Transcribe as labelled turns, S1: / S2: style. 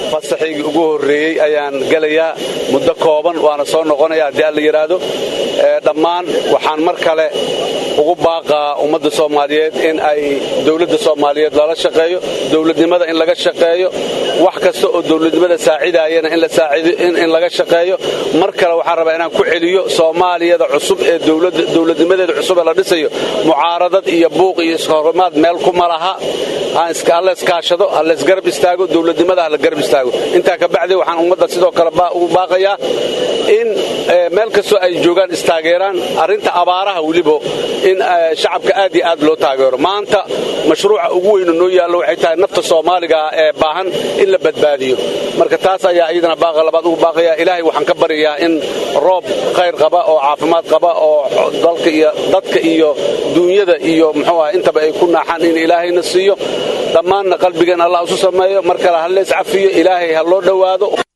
S1: fasaxaygii ugu horreeyey ayaan gelayaa muddo kooban waana soo noqonaya haddii alla yidhaahdo dhammaan waxaan mar kale ugu baaqaa ummadda soomaaliyeed in ay dowladda soomaaliyeed lala shaqeeyo dowladnimada in laga shaqeeyo wax kasta oo dowladnimada saacidaayana in laga shaqeeyo mar kale waxaan rabaa inaan ku celiyo soomaaliyada cusub ee dowladnimadeeda cusub ee la dhisayo mucaaradad iyo buuq iyo iskahorimaad meel kuma laha halla iskaashado halla isgarab istaago dowladnimada halla garab istaago intaa ka bacdi waxaan ummadda sidoo kale ugu baaqayaa in meel kastoo ay joogaan istaageeraan arrinta abaaraha weliba in shacabka aad iyo aad loo taageero maanta mashruuca ugu weynu noo yaallo waxay tahay nafta soomaaliga ee baahan in la badbaadiyo marka taas ayaa iyadana baaqa labaad ugu baaqaya ilaahay waxaan ka baryayaa in roob khayr qaba oo caafimaad qaba oo dalka iyo dadka iyo duunyada iyo muxuu ah intaba ay ku naaxaan in ilaahayna siiyo dhammaanna qalbigeen allah isu sameeyo mar kale ha lees cafiyo ilaahay ha loo dhowaado